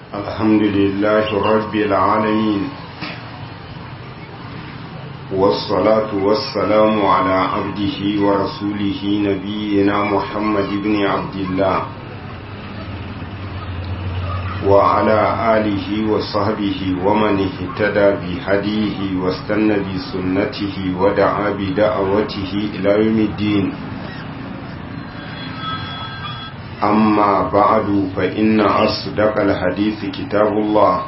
الحمد لله رب العالمين والصلاة والسلام على عبده ورسوله نبينا محمد بن عبد الله وعلى آله وصحبه ومن اهتدى بهديه واستنى بسنته ودعا بدعوته إلى يوم الدين أما بعد فإن أصدق الحديث كتاب الله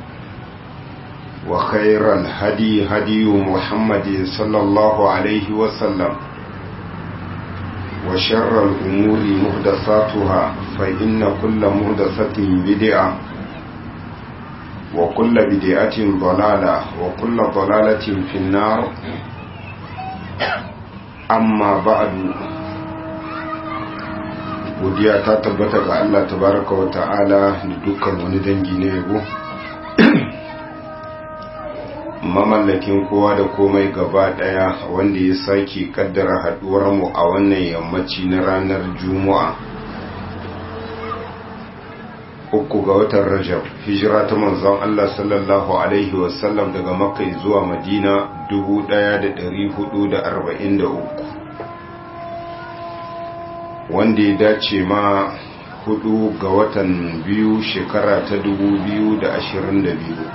وخير الهدي هدي محمد صلى الله عليه وسلم وشر الأمور مهدساتها فإن كل مهدسة بدعة وكل بدعة ضلالة وكل ضلالة في النار أما بعد godiya ta tabbata ga Allah tabaraka wa ta'ala da dukkan wani dangi na yabo mamallakin kowa da komai gaba daya wanda ya sake kaddara haduwar mu a wannan yammaci na ranar juma'a uku ga watan rajab hijira ta manzon Allah sallallahu alaihi wasallam daga makka zuwa madina 1443 wanda ya dace ma hudu ga watan biyu shekara ta dubu biyu da ashirin da biyu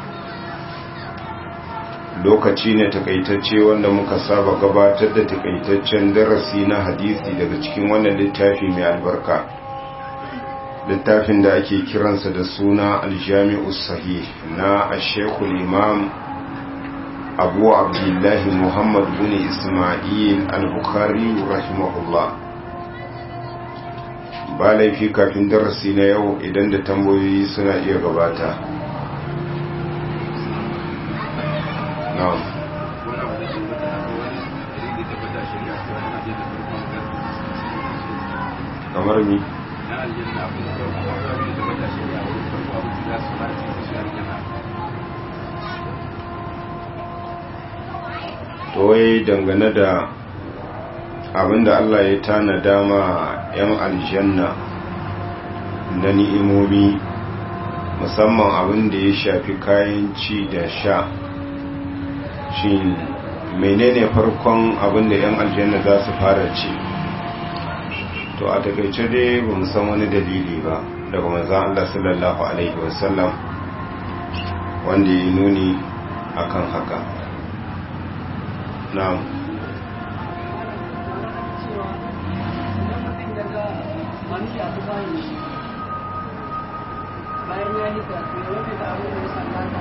lokaci ne takaitacce wanda muka saba gabatar da takaitaccen darasi na hadisi daga cikin wannan littafi mai albarka littafin da ake kiransa da suna aljami'u sahih na ashekul imam abu abdullahi muhammad bin ismail al-bukhari rahimahullah ba laifi kafin darasi na yau idan da tambayoyi suna iya gabata na'am kamar mi to wai dangane da abinda Allah ya tanada ma 'yan aljanna na ni'imomi musamman abinda ya shafi kayan ci da sha shi menene farkon abinda 'yan aljanna za su fara ci to a takaice dai ba san wani dalili ba daga manzan Allah sallallahu Alaihi wasallam wanda ya nuni akan haka na'am manushi a tufayin shi bayan ya yi ta ya rufe ta abin da ya sallata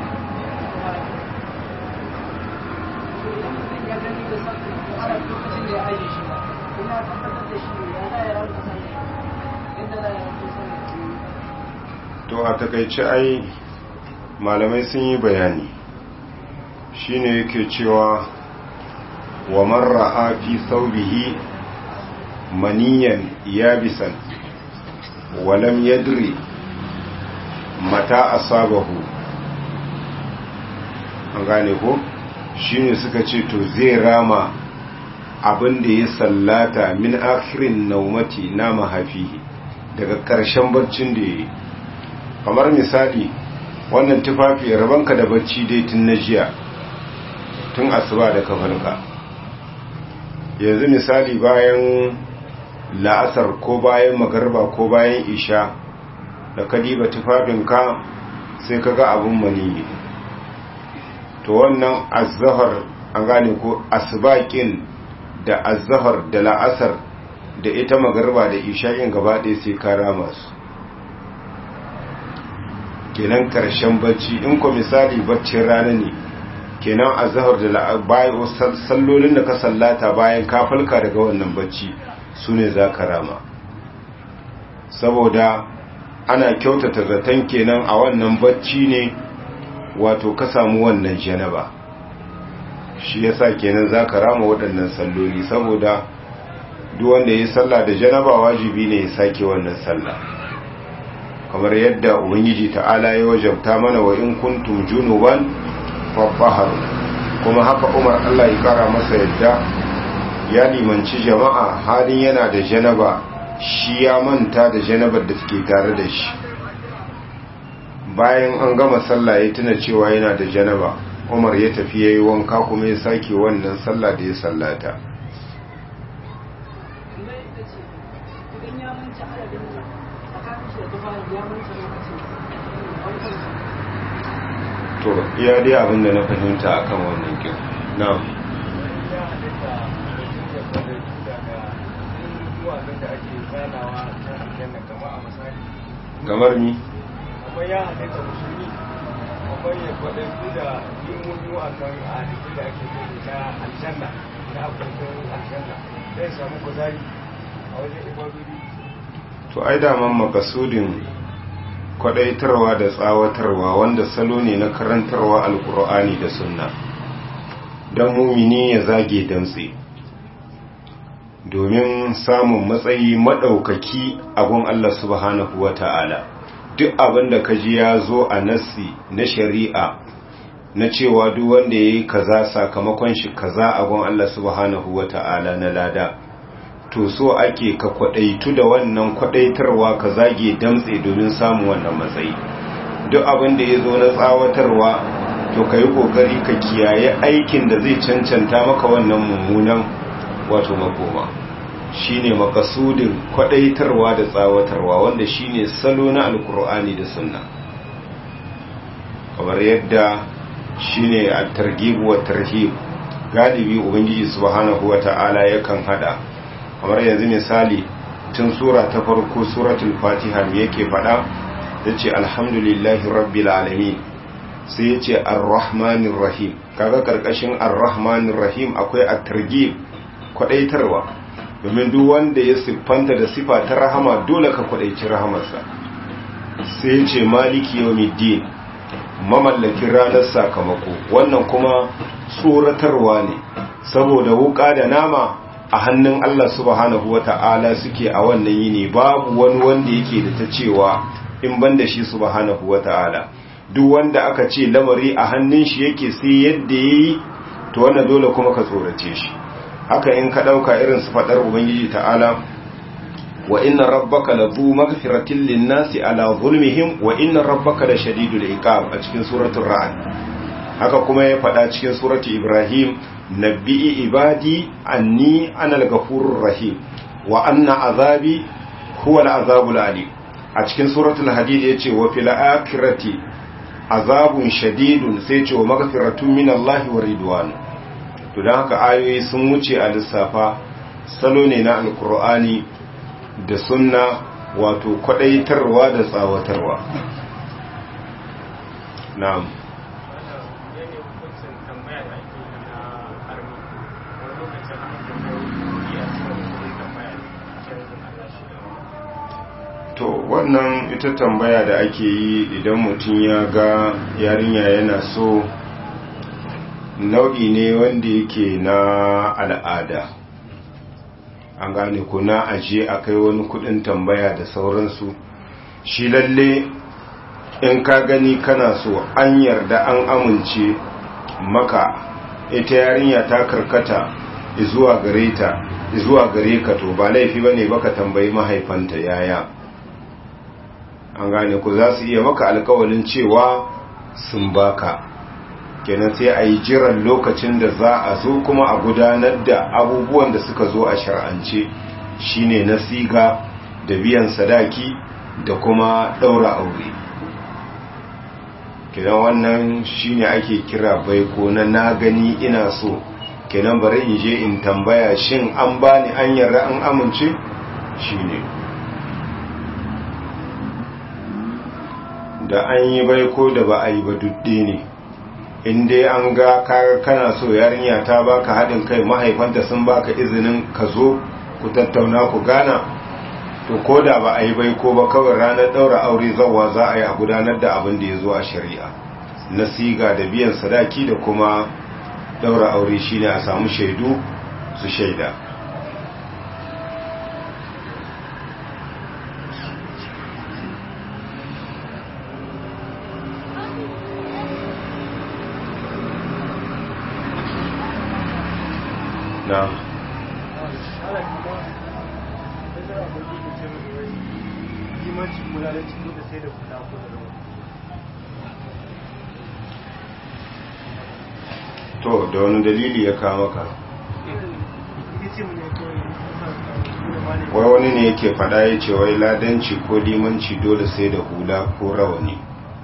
idan mutum ya gani da sabbin ana lokacin da ya aje shi ba kuma ya tabbatar da shi ya za ya rauta sani inda za ya rauta sani to a takaice ai malamai sun yi bayani shine yake cewa wa marra fi saubihi maniyan yabisan walam yadri mata asabahu an gane ko shine suka ce to zai rama abin da ya sallata min akhirin naumati na mahafihi daga ƙarshen barcin da ya yi kamar misali wannan tufafi rabanka da barci dai tun na jiya tun asuba da kafarka yanzu misali bayan la'asar ko bayan magarba ko bayan isha da kadiba tufafinka sai kaga abun maniyi to wannan azahar an gane ko asbaƙin da azahar da la'asar da ita magarba da isha'in gaba ɗaya sai ka rama su kenan ƙarshen bacci in ko misali baccin rana ne kenan azahar da bayan sallolin da ka sallata bayan ka falka daga wannan bacci su ne za ka rama saboda ana kyautata zaton kenan a wannan bacci ne wato ka samu wannan janaba shi yasa kenan za ka rama waɗannan salloli saboda duk wanda ya yi sallah da janaba wajibi ne ya sake wannan sallah kamar yadda ubangiji ta'ala ya wajabta mana wa in kuntum junuban fabbahar kuma haka umar Allah ya kara masa yadda ya limanci jama'a halin yana da janaba shi ya manta da janabar da suke tare da shi bayan an gama sallah ya tuna cewa yana da janaba umar ya tafi ya yi wanka kuma ya sake wannan sallah da ya sallata idan ya manci adadin tsakanin shi da tufafi ya manci lokacin to iya dai abin da na fahimta akan wannan kin na'am kamar ni akwai ya halitta musulmi akwai ya kwaɗansu da yin wa'annan halittu da ake gani na aljanna na abubuwan aljanna zai samu kuzari a wajen ibadodi to ai daman makasudin kwadaitarwa da tsawatarwa wanda salo ne na karantarwa alkur'ani da sunna don mumini ya zage damtse domin samun matsayi maɗaukaki a gun Allah subhanahu wa ta'ala duk abin da kaji ya zo a nassi na shari'a na cewa duk wanda ya yi kaza sakamakon shi kaza a gun Allah subhanahu wa ta'ala na lada to so ake ka kwadaitu da wannan kwadaitarwa ka zage damtse domin samun wannan matsayi duk abin da ya zo na tsawatarwa to ka yi kokari ka kiyaye aikin da zai cancanta maka wannan mummunan wato makoma shine makasudin kwadaitarwa da tsawatarwa wanda shine salo na alkur'ani da sunna kamar yadda shine at-targhib wa tarhib galibi ubangiji subhanahu wata'ala yakan hada kamar yanzu misali tun sura ta farko suratul fatiha me yake fada yace alhamdulillahi rabbil alamin sai yace arrahmanir rahim kaga karkashin arrahmanir rahim akwai at-targhib kwadaitarwa domin duk wanda ya siffanta da sifa ta rahama dole ka kwadaici rahamarsa sai yace maliki yawmiddin mamallakin ranar sakamako wannan kuma tsoratarwa ne saboda wuka da nama a hannun Allah subhanahu wa ta'ala suke a wannan yini babu wani wanda yake da ta cewa in ban da shi subhanahu wa ta'ala duk wanda aka ce lamari a hannun shi yake sai yadda ya yi to wannan dole kuma ka tsorace shi haka in ka ɗauka irin su faɗar ubangiji ta'ala wa inna rabbaka la zu magfiratin linnasi ala zulmihim wa inna rabbaka la shadidul iqab a cikin suratul ra'd haka kuma ya faɗa cikin suratul ibrahim nabbi'i ibadi anni anal ghafurur rahim wa anna azabi huwa al-azabul alim a cikin suratul hadid yace wa fil akhirati azabun shadidun sai ce wa maghfiratun minallahi wa ridwan to dan haka ayoyi sun wuce a lissafa salo ne na alqur'ani da sunna wato kwadaitarwa da tsawatarwa na'am to wannan ita tambaya da ake yi idan mutum ya ga yarinya yana so nau'i ne wanda yake na al'ada an gane ko na aje a kai wani kudin tambaya da sauransu shi lalle in ka gani kana so an yarda an amince maka ita yarinya ta karkata zuwa gare ta zuwa gare ka to ba laifi bane baka tambayi mahaifanta yaya an gane ku za su iya maka alkawalin cewa sun baka kenan sai a yi jiran lokacin da za a zo kuma a gudanar da abubuwan da suka zo a shar'ance shine na siga da biyan sadaki da kuma ɗaura aure kenan wannan shine ake kira baiko na na gani ina so kenan bari in je in tambaya shin an bani an yarda an amince shine da an yi bai ko da ba a yi ba dudde ne in dai an ga kana so yarinya ta baka haɗin kai mahaifanta sun baka izinin ka zo ku tattauna ku gana to ko da ba a yi bai ko ba kawai ranar ɗaura aure zawa za a yi a gudanar da abin da ya zo a shari'a na siga da biyan sadaki da kuma ɗaura aure shine a samu shaidu su shaida na to da wani dalili ya kama ka wai wani ne yake fada ya ce wai ladanci ko limanci dole sai da hula ko rawani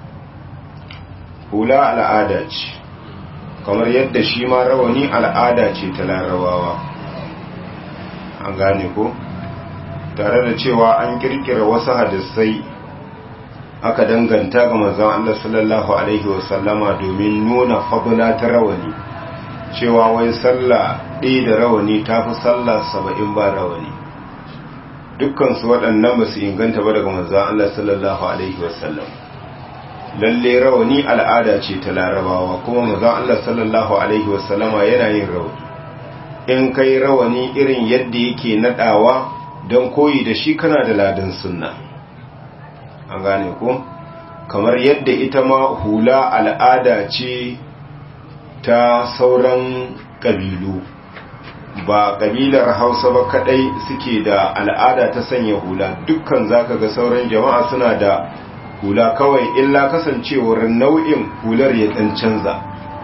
hula al'ada ce kamar yadda shi ma rawani al'ada ce ta larabawa an gane ko tare da cewa an kirkira wasu hadisai aka danganta ga manzon Allah sallallahu alaihi wasallama domin nuna fadla ta rawani cewa wai sallah ɗaya da rawani ta fi sallah saba'in ba rawani dukkansu waɗannan ba su inganta ba daga manzon Allah sallallahu alaihi wasallam lalle rawani al'ada ce ta larabawa kuma manzon Allah sallallahu alaihi wasallama yana yin rawani in kai rawani irin yadda yake nadawa don koyi da shi kana da ladan sunna an gane ko kamar yadda ita ma hula al'ada ce ta sauran kabilu ba kabilar hausa ba kadai suke da al'ada ta sanya hula dukkan zaka ga sauran jama'a suna da hula kawai illa kasancewar nau'in hular ya dan canza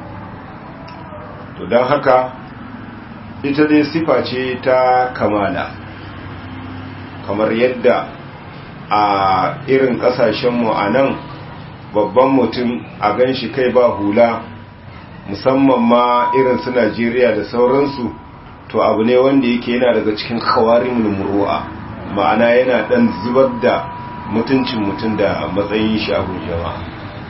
to don haka ita dai sifa ce ta kamala kamar yadda a irin kasashenmu a nan babban mutum a gan shi kai ba hula musamman ma irin su najeriya da sauransu to abu ne wanda yake yana daga cikin kawarin muru'a ma'ana yana dan zubar da mutuncin mutum da matsayin shi a jama'a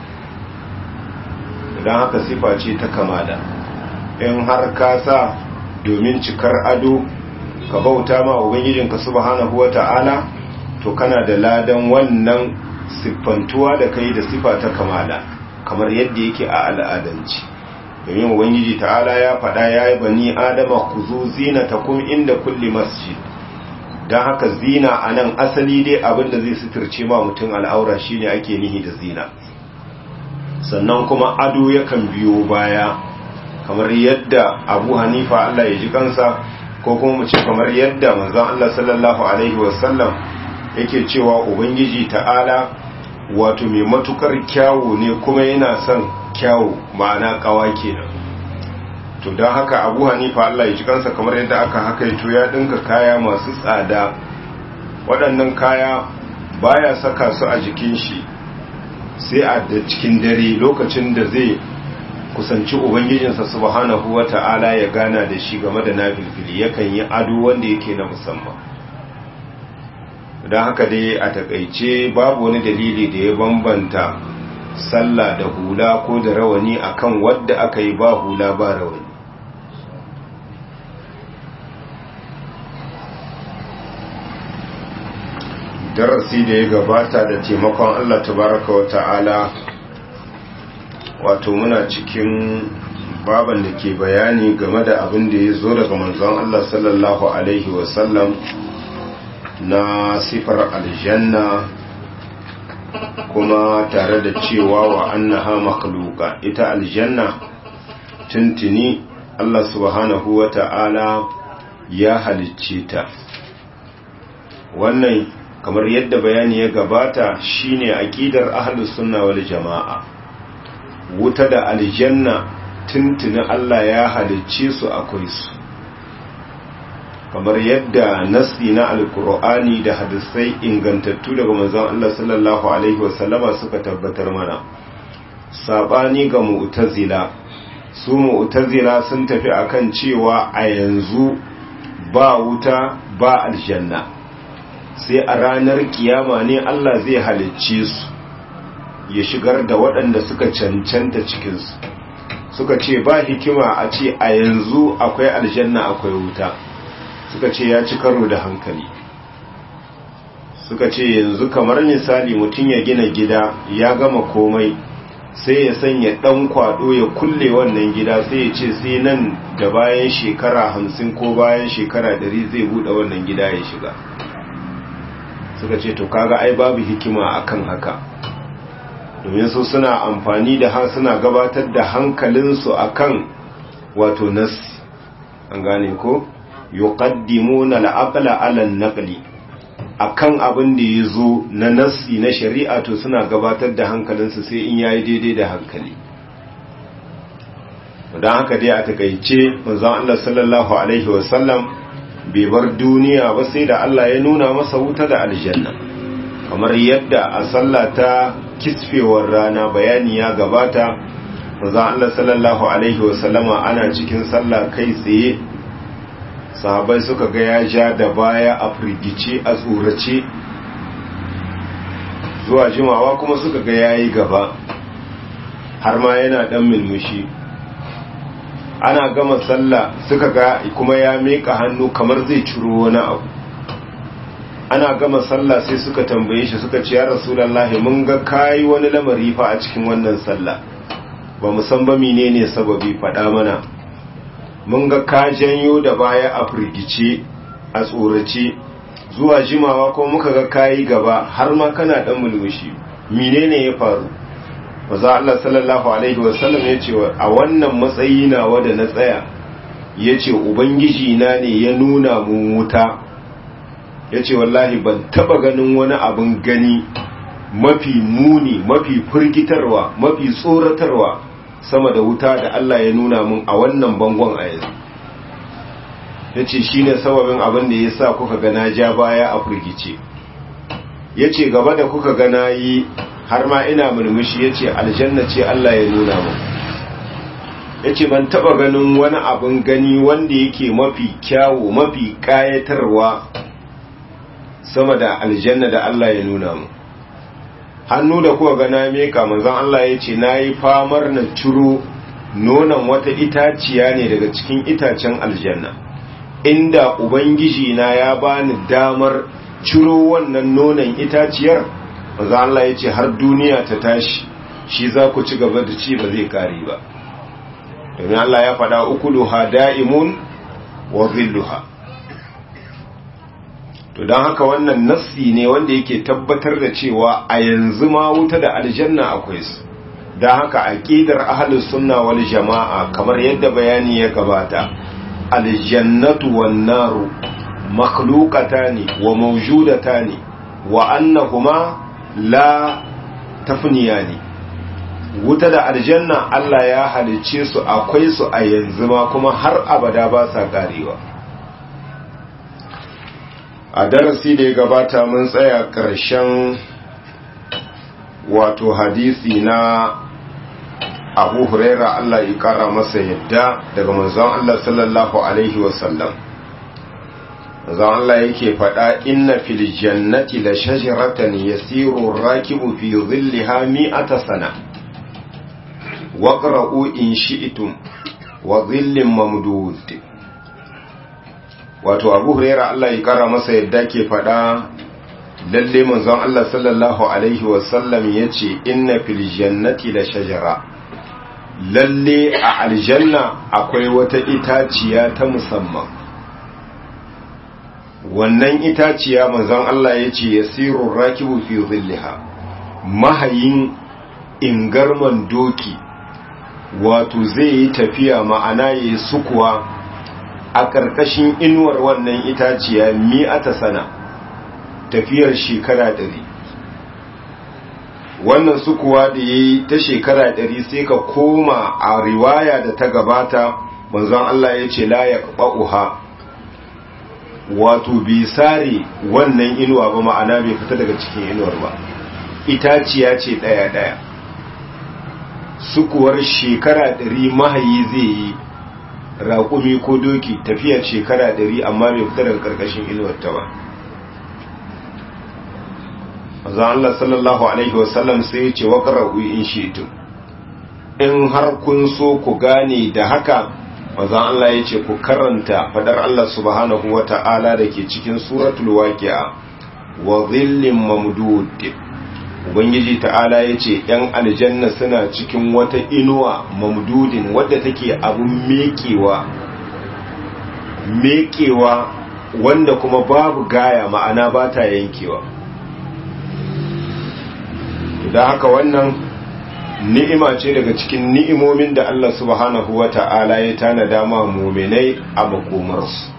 don haka sifa ce ta kamala in har ka sa domin cikar ado ka bauta ma ubangijinka subhanahu wata'ala to kana da ladan wannan siffantuwa da kai da sifa ta kamala kamar yadda yake a al'adanci domin ubangiji ta'ala ya faɗa ya yi bani adama ku zo zinatakum inda kulli masjid don haka zina a nan asali dai abinda zai suturce ma mutum al'aura shine ake nihi da zina sannan kuma ado yakan biyo baya kamar yadda abu hanifa Allah ya ji kansa ko kuma mu ce kamar yadda manzon Allah sallallahu alaihi wasallam yake cewa ubangiji ta'ala wato mai matukar kyawu ne kuma yana son kyawu ma'ana kawa kenan to don haka abu hanifa Allah ya ji kansa kamar yadda aka hakaito ya dinka kaya masu tsada waɗannan kaya baya saka su a jikin shi sai a da cikin dare lokacin da zai kusanci ubangijinsa subhanahu wata'ala ya gana da shi game da nafilfili yakan yi ado wanda yake na musamman don haka dai a takaice babu wani dalili da ya bambanta sallah da hula ko da rawani akan wadda aka yi ba hula ba rawani darasi da ya gabata da taimakon Allah tabaraka wa ta'ala wato muna cikin baban da ke bayani game da abin da ya zo daga manzon Allah sallallahu alaihi wasallam na sifar aljanna kuma tare da cewa wa annaha makhluqa ita aljanna tuntuni Allah subhanahu wa ta'ala ya halicce ta wannan kamar yadda bayani ya gabata shine aqidar ahlus sunna wal jamaa wuta da aljanna tuntuni Allah ya halicce su akwai su kamar yadda nasi na alkur'ani da hadisai ingantattu daga manzon Allah sallallahu alaihi wasallama suka tabbatar mana sabani ga mu'tazila su mu'tazila sun tafi akan cewa a yanzu ba wuta ba aljanna sai a ranar kiyama ne Allah zai halicce su ya shigar da waɗanda suka cancanta cikinsu suka ce ba hikima a ce a yanzu akwai aljanna akwai wuta suka ce ya ci karo da hankali suka ce yanzu kamar misali mutum ya gina gida ya gama komai sai ya sanya ɗan kwado ya kulle wannan gida sai ya ce sai nan da bayan shekara hamsin ko bayan shekara dari zai buɗe wannan gida ya shiga suka ce to kaga ai babu hikima akan haka domin su suna amfani da har suna gabatar da hankalinsu akan wato nas an gane ko yuqaddimuna al-aqla 'ala an-naqli akan abin da yazo na nasi na shari'a to suna gabatar da hankalinsu sai in yayi daidai da hankali don haka dai a takaice manzon Allah sallallahu alaihi wasallam bai bar duniya ba sai da Allah ya nuna masa wuta da aljanna kamar yadda a sallah ta kisfewar rana bayani ya gabata manzon Allah sallallahu alaihi wasallama ana cikin sallah kai tsaye sahabai suka ga ya ja da baya a firgice a tsorace zuwa jimawa kuma suka ga yayi gaba har ma yana dan milmushi ana gama sallah suka ga kuma ya meka hannu kamar zai ciro wani abu ana gama sallah sai suka tambaye shi suka ce ya rasulullahi mun ga kai wani lamari fa a cikin wannan sallah ba mu san ba menene sababi faɗa mana mun ga ka janyo da baya a firgice a tsorace zuwa jimawa ko muka ga kayi gaba har ma kana dan mulmushi menene ya faru maza Allah sallallahu alaihi wasallam ya ce a wannan matsayi nawa da na tsaya ya ce ubangiji na ne ya nuna mun wuta ya ce wallahi ban taba ganin wani abin gani mafi muni mafi firgitarwa mafi tsoratarwa sama da wuta da Allah ya nuna mun a wannan bangon a yanzu ya ce shi ne sababin abin da ya sa kuka gana ja baya a firgice ya ce gaba da kuka gana yi har ma ina murmushi ya ce aljanna ce Allah ya nuna mun ya ce ban taba ganin wani abin gani wanda yake mafi kyawo mafi kayatarwa sama da aljanna da Allah ya nuna mun hannu da kuka gana meka manzon Allah ya ce na yi famar na ciro nonon wata itaciya ne daga cikin itacen aljanna inda ubangiji na ya bani damar ciro wannan nonon itaciyar manzon Allah ya ce har duniya ta tashi shi za ku ci gaba da ci ba zai kare ba domin Allah ya faɗa ukuluha da'imun wa zilluha to don haka wannan nassi ne wanda yake tabbatar da cewa a yanzu ma wuta da aljanna akwai su don haka aqidar ahlus sunna wal jama'a kamar yadda bayani ya gabata aljannatu wan naru makhluqatani wa mawjudatani wa annahuma la tafniyani wuta da aljanna Allah ya halicce su akwai su a yanzu ma kuma har abada ba sa karewa a darasi da ya gabata mun tsaya ƙarshen wato hadisi na abu huraira Allah ya ƙara masa yadda daga manzon Allah sallallahu alaihi wasallam manzon Allah yake faɗa inna fil jannati la shajaratan yasiru rakibu fi dhillaha mi'ata sana waqra'u in shi'tum wa dhillin mamdud wato abu huraira Allah ya kara masa yadda ke faɗa lalle manzon Allah sallallahu alaihi wasallam ya ce inna fil jannati la shajara lalle a aljanna akwai wata itaciya ta musamman wannan itaciya manzon Allah ya ce yasiru rakibu fi zillaha mahayin ingarman doki wato zai yi tafiya ma'ana yayi sukuwa a ƙarƙashin inuwar wannan itaciya mi'ata sana tafiyar shekara ɗari wannan su kuwa da ya yi ta shekara ɗari sai ka koma a riwaya da ta gabata manzon Allah ya ce la ya uha wato bi sare wannan inuwa ba ma'ana bai fita daga cikin inuwar ba itaciya ce ɗaya-ɗaya sukuwar shekara ɗari mahayi zai yi raƙumi ko doki tafiya shekara ɗari amma bai fita daga ƙarƙashin inuwarta ba azan Allah sallallahu Alaihi wasallam sai ya ce waƙararru in shetun in har kun so ku gane da haka azan Allah ya ce ku karanta fadar Allah subhanahu wa ta'ala da ke cikin suratul waqi'a wa zillin mamdud ubangiji ta'ala ya ce ‘yan aljanna suna cikin wata inuwa mamdudin wadda take abin mekewa mekewa wanda kuma babu gaya ma'ana ba ta yankewa da haka wannan ni'ima ce daga cikin ni'imomin da Allah subhanahu wa ta'ala ya tana dama muminai a makomarsu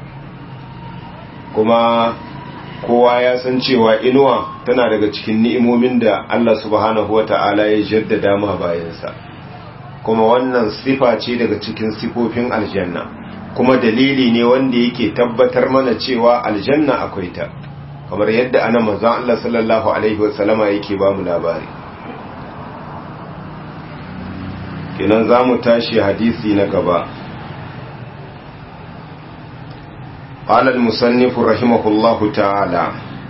kuma kowa ya san cewa inuwa tana daga cikin ni'imomin da Allah subhanahu wa ta'ala ya jaddada ma bayansa kuma wannan sifa ce daga cikin sifofin aljanna kuma dalili ne wanda yake tabbatar mana cewa aljanna akwai ta kamar yadda ana manzon Allah sallallahu alaihi wasallama yake ba mu labari kenan za mu tashi hadisi na gaba قال المصنف رحمه الله تعالى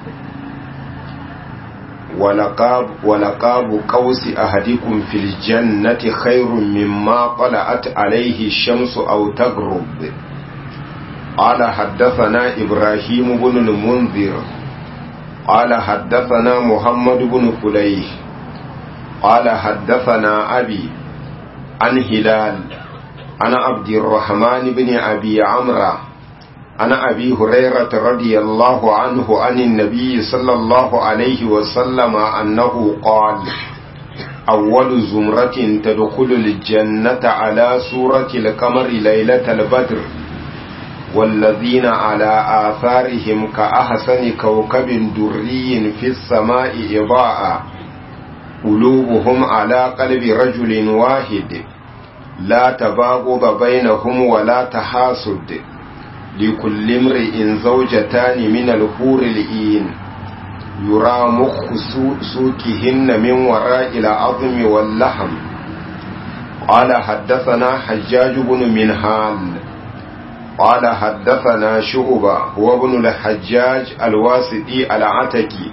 ولقاب, ولقاب قوس أحدكم في الجنة خير مما طلعت عليه الشمس أو تغرب قال حدثنا إبراهيم بن المنذر قال حدثنا محمد بن فليح قال حدثنا أبي عن هلال عن عبد الرحمن بن أبي عمرو عن أبي هريرة رضي الله عنه عن النبي صلى الله عليه وسلم أنه قال أول زمرة تدخل الجنة على سورة القمر ليلة البدر والذين على آثارهم كأحسن كوكب دري في السماء إضاءة قلوبهم على قلب رجل واحد لا تباغض بينهم ولا تحاسد لكل امرئ زوجتان من الحور الإين يرى مخ سوكهن من وراء العظم واللحم قال حدثنا حجاج بن منهال قال حدثنا شعبة هو ابن الحجاج الواسطي العتكي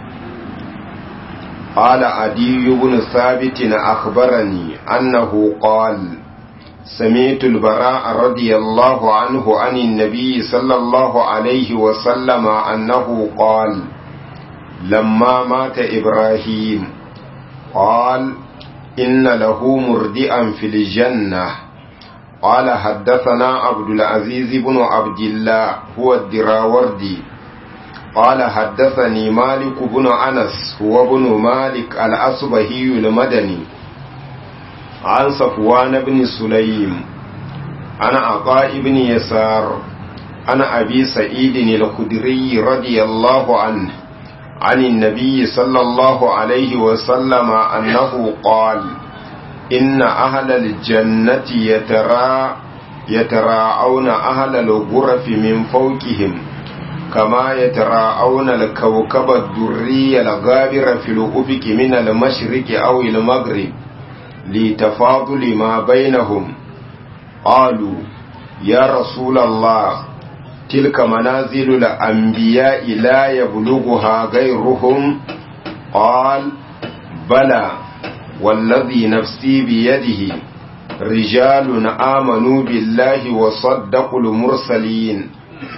قال عدي بن ثابت أخبرني أنه قال سمعت البراء رضي الله عنه عن النبي صلى الله عليه وسلم أنه قال لما مات إبراهيم قال إن له مردئا في الجنة قال حدثنا عبد العزيز بن عبد الله هو الدراوردي قال حدثني مالك بن أنس هو بن مالك الأصبهي المدني عن صفوان بن سليم عن عطاء بن يسار عن أبي سعيد الخدري رضي الله عنه عن النبي صلى الله عليه وسلم أنه قال إن أهل الجنة يترى يتراءون أهل الغرف من فوقهم كما يتراءون الكوكب الدري الغابر في الأفق من المشرق أو المغرب لتفاضل ما بينهم قالوا يا رسول الله تلك منازل الأنبياء لا يبلغها غيرهم قال بلى والذي نفسي بيده رجال آمنوا بالله وصدقوا المرسلين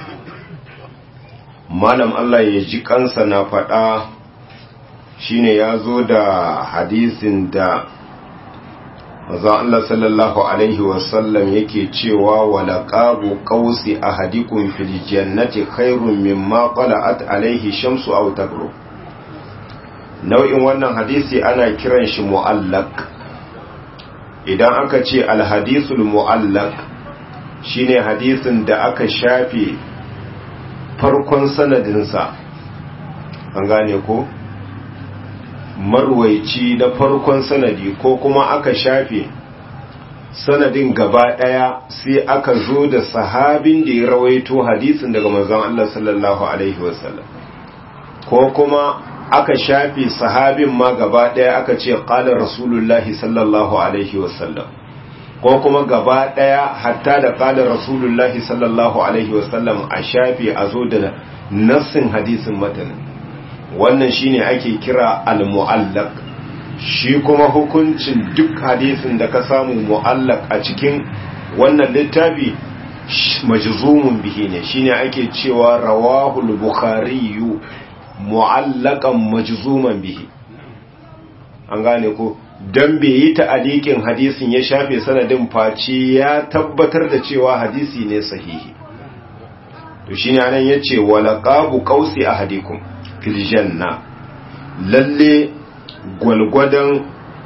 malam Allah ya ji kansa na faɗa shine ya zo da hadisin da manzon Allah sallallahu alaihi wasallam yake cewa wala qabu qausi ahadikum fil jannati khairun mimma qala'at alaihi shamsu aw taghrub nau'in wannan hadisi ana kiran shi mu'allaq idan aka ce alhadisul mu'allaq shine hadisin da aka shafe farkon sanadinsa an gane ko marwaici na farkon sanadi ko kuma aka shafe sanadin gaba daya sai aka zo da sahabin da ya rawaito hadisin daga manzon Allah sallallahu alaihi wasallam ko kuma aka shafe sahabin ma gaba daya aka ce qala rasulullahi sallallahu alaihi wasallam ko kuma gaba daya hatta da qala rasulullahi sallallahu alaihi wasallam a shafe a zo da nassin hadisin matanin wannan shine ake kira al-mu'allaq shi kuma hukuncin duk hadisin da ka samu mu'allaq a cikin wannan littafi majzumun bihi ne shine ake cewa rawahul bukhari mu'allaqan majzuman bihi an gane ko dan bai yi ta'aliqin hadisin ya shafe sanadin face ya tabbatar da cewa hadisi ne sahihi to shine anan yace walaqabu qausi ahadikum fil janna lalle gwalgwadon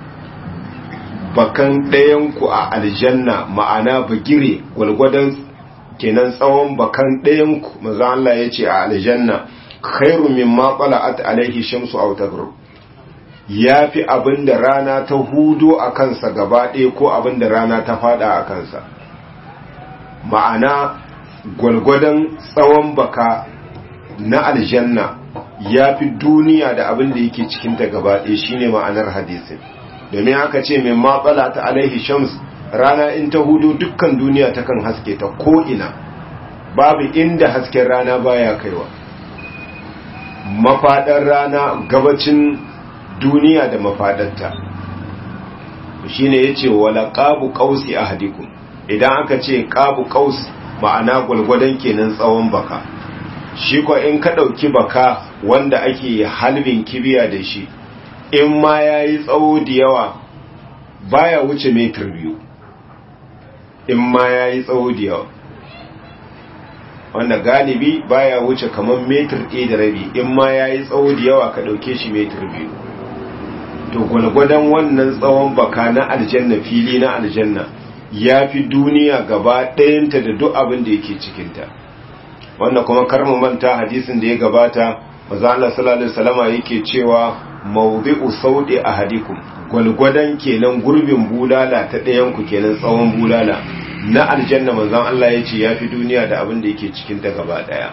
bakan ɗayanku a aljanna ma'ana bagire gwalgwadon kenan tsawon bakan ɗayanku maza Allah ya ce a aljanna khairu min ma qala'at alaihi shamsu aw taghrub ya fi abin da rana ta hudo a kansa gaba ɗaya ko abin da rana ta fada a kansa ma'ana gwalgwadon tsawon baka na aljanna ya fi duniya da abin da yake cikinta gaba ɗaya shine ma'anar hadisin domin aka ce mai matsala ta alaihi shams rana in ta hudu dukkan duniya ta kan haske ta ko'ina babu inda hasken rana baya kaiwa mafaɗar rana gabacin duniya da mafaɗarta shine ya ce wala ƙabu ƙausi a hadikun idan aka ce ƙabu ƙaus ma'ana gwalgwadon kenan tsawon baka shi ko in ka ɗauki baka wanda ake halbin kibiya da shi in ma ya yi tsawo da yawa baya wuce metar biyu in ma ya yi tsawo da yawa wanda galibi baya wuce kamar metar ɗaya da rabi in ma ya yi tsawo da yawa ka ɗauke shi metar biyu to gwalgwadon wannan tsawon baka na aljanna fili na aljanna ya fi duniya gaba ɗayanta da duk abin da yake cikinta wanda kuma karmu manta hadisin da ya gabata maza Allah sallallahu alaihi wasallama yake cewa mawdi'u saudi ahadikum gwalgwadon kenan gurbin bulala ta ɗayan ku kenan tsawon bulala na aljanna manzon Allah ya ce yafi duniya da abin da yake cikin ta gaba daya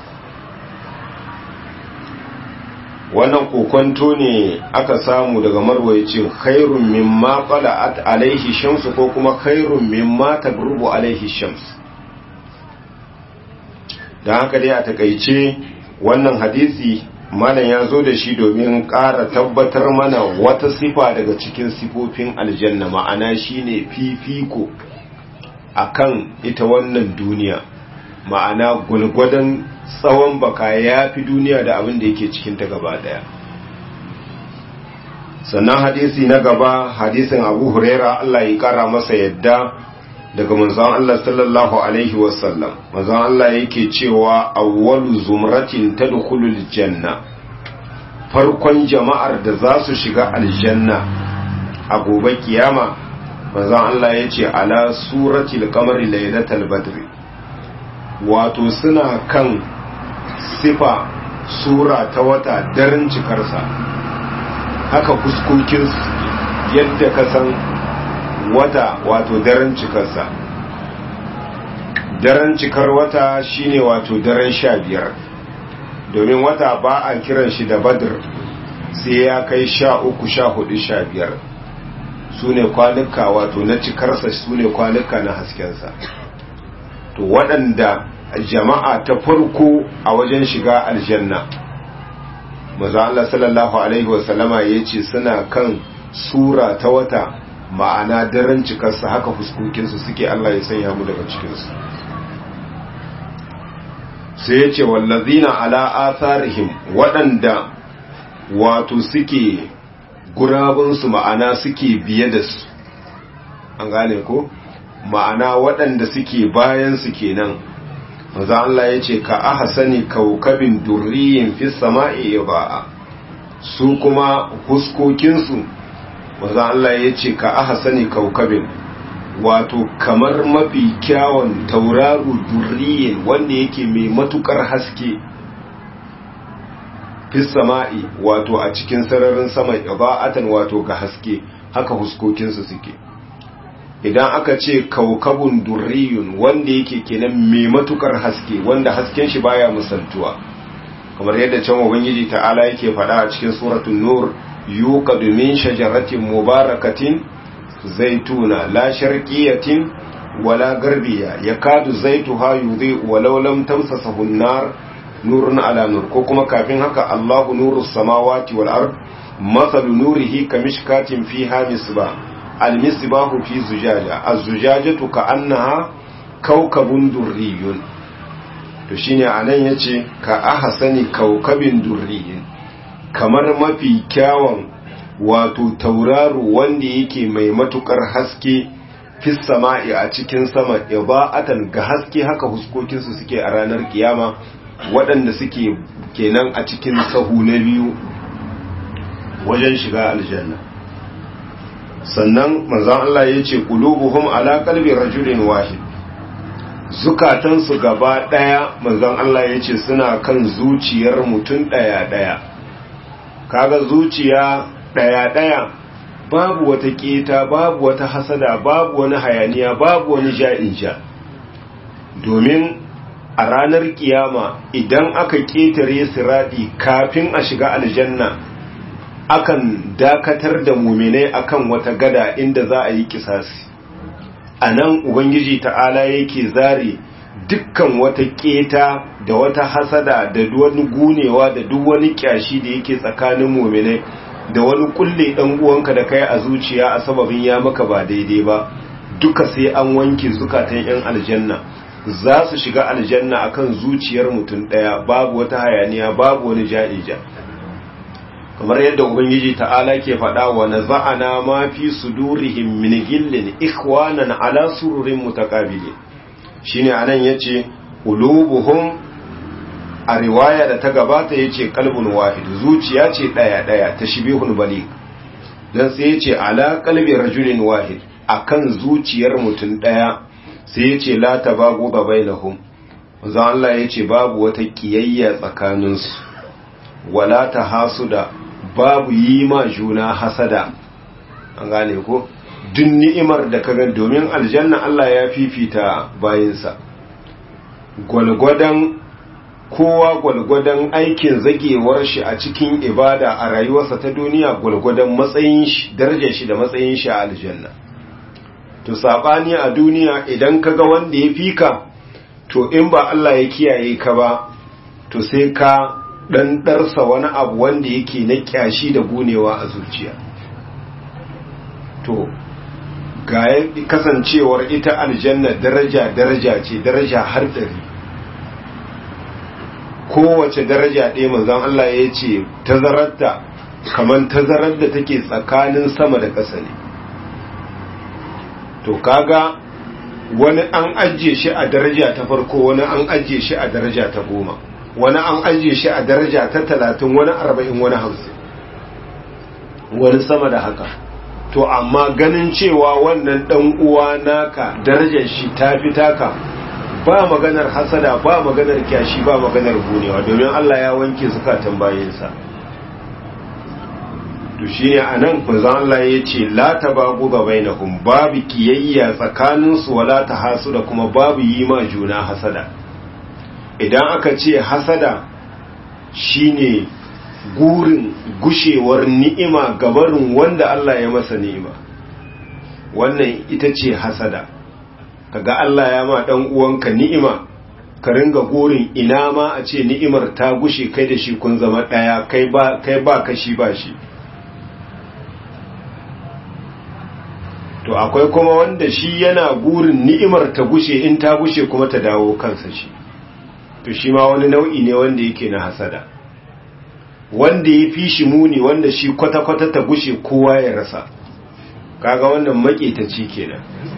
wannan kokonto ne aka samu daga marwa ya ce khairun mimma qala'at alaihi shamsu ko kuma khairun mimma tagrubu alaihi shamsu don haka dai a takaice wannan hadisi malam ya zo da shi domin ƙara tabbatar mana wata sifa daga cikin sifofin aljanna ma'ana shine fifiko akan ita wannan duniya ma'ana gulgwadon tsawon baka ya fi duniya da abin da yake cikinta gaba daya sannan hadisi na gaba hadisin abu huraira allah ya kara masa yadda daga manzon Allah sallallahu alaihi wasallam manzon Allah yake cewa awwalu zumratin tadkhulul janna farkon jama'ar da za su shiga aljanna a gobe kiyama manzon Allah yace ala suratil qamari laylatal badri wato suna kan sifa sura ta wata daren cikarsa haka fuskokin yadda ka san wata wato daren cikarsa daren cikar wata shine wato daren sha biyar domin wata ba a kiran shi da badr sai ya kai sha uku sha hudu sha biyar su ne kwanuka wato na cikarsa su ne kwanuka na haskensa to waɗanda jama'a ta farko a wajen shiga aljanna maza Allah sallallahu Alaihi wasallama ya ce suna kan sura ta wata ma'ana daren cikarsa haka fuskokinsu suke Allah ya sanya mu daga cikinsu sai ya ce wallazina ala atharihim waɗanda wato suke gurabinsu ma'ana suke biye da su an gane ko ma'ana waɗanda suke bayansu kenan maza Allah ya ce ka aha sani kaukabin durriyin fi sama'i ba'a su kuma fuskokinsu maza Allah ya ce ka aha sani kaukabin wato kamar mafi kyawun tauraro durriyin wanda yake mai matukar haske fi sama'i wato a cikin sararin sama ba'atan wato ga haske haka fuskokinsu suke idan aka ce kaukabun durriyun wanda yake kenan mai matukar haske wanda hasken shi baya musantuwa kamar yadda can ubangiji ta'ala yake faɗa a cikin suratul nur yuqadu min shajaratin mubarakatin zaituna la sharqiyatin wala garbiya yakadu zaituha yudhi walau lam tamsasahu an-nar nurun ala nur ko kuma kafin haka Allahu nurus samawati wal ard mathalu nurihi kamishkatin fiha misbah almisbahu fi zujaja az-zujajatu ka'annaha kawkabun durriyun to shine anan yace ka ahsani kawkabin durriyin kamar mafi kyawun wato tauraro wanda yake mai matukar haske fi sama'i a cikin sama iba'atan ga haske haka huskokin su suke a ranar kiyama waɗanda suke kenan a cikin sahu na biyu wajen shiga aljanna sannan manzon Allah ya ce qulubuhum ala qalbi rajulin wahid zukatansu gaba daya manzon Allah ya ce suna kan zuciyar mutum daya daya kaga zuciya ɗaya-ɗaya babu wata keta babu wata hasada babu wani hayaniya babu wani ja'inja domin a ranar kiyama idan aka ƙetare siradi kafin a shiga aljanna akan dakatar da muminai akan wata gada inda za a yi kisasi a nan ubangiji ta'ala yake zare dukkan wata keta da wata hasada da wani gunewa da duk wani kyashi da yake tsakanin muminai da wani kulle dan uwanka da kai a zuciya a sababin ya maka ba daidai ba duka sai an wanke zukatan yan aljanna za su shiga aljanna akan zuciyar mutum daya babu wata hayaniya babu wani ja'ija kamar yadda ubangiji ta'ala ke faɗa wa naza'ana ma fi sudurihim min gillin ikhwanan ala sururin mutaqabilin shine anan yace qulubuhum a riwaya da ta gabata yace qalbun wahid zuciya ce daya daya tashbihun balik dan sai yace ala qalbi rajulin wahid akan zuciyar mutum daya sai yace la tabagu bainahum manzo Allah yace babu wata kiyayya tsakaninsu wala tahasuda babu yi ma juna hasada an gane ko duk ni'imar da kaga domin aljanna Allah ya fifita bayinsa gwalgwadon kowa gwalgwadon aikin zagewar shi a cikin ibada a rayuwarsa ta duniya gwalgwadon matsayin shi darajar shi da matsayin shi a aljanna to sabani a duniya idan kaga wanda ya fika to in ba Allah ya kiyaye ka ba to sai ka dan darsa wani abu wanda yake na kyashi da gunewa a zuciya to ga kasancewar ita aljanna daraja daraja ce daraja har ɗari kowace daraja ɗaya manzon Allah ya ce tazararta kamar tazarar da take tsakanin sama da ƙasa ne to kaga wani an ajiye shi a daraja ta farko wani an ajiye shi a daraja ta goma wani an ajiye shi a daraja ta talatin wani arba'in wani hamsin wani sama da haka to amma ganin cewa wannan dan uwa naka darajar shi ta fi taka ba maganar hasada ba maganar kyashi ba maganar gunewa domin Allah ya wanke zukatan bayinsa to shine anan manzon Allah ya ce la tabagu ga bainahum babu kiyayya tsakanin su wala tahasu da kuma babu yi ma juna hasada idan aka ce hasada shine gurin gushewar ni'ima gabarin wanda Allah ya masa ni'ima wannan ita ce hasada kaga Allah ya ma dan uwanka ni'ima ka ringa gurin ina ma a ce ni'imar ta gushe kai da shi kun zama daya kai ba kai ba kashi ba shi to akwai kuma wanda shi yana gurin ni'imar ta gushe in ta gushe kuma ta dawo kansa shi to shi ma wani nau'i ne wanda yake na hasada wanda ya fi shi muni wanda shi kwata-kwata ta gushe kowa ya rasa kaga wannan maƙetaci kenan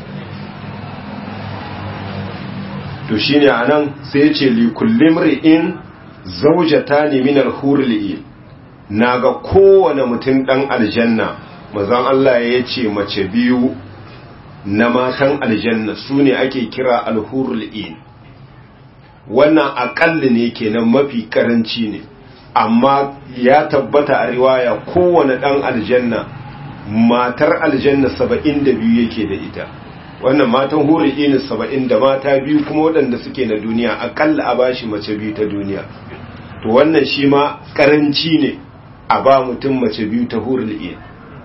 to shine anan sai ya ce likullim ri'in zaujata ne min alhurli'in naga kowane mutum dan aljanna mazan Allah ya ce mace biyu na matan aljanna su ne ake kira alhurli'in wannan aƙalli ne kenan mafi karanci ne amma ya tabbata a riwaya kowane ɗan aljanna matar aljanna saba'in da biyu yake da ita wannan matan huri ini saba'in da mata biyu kuma waɗanda suke na duniya aƙalla a bashi mace biyu ta duniya to wannan shi ma ƙaranci ne a ba mutum mace biyu ta huri ini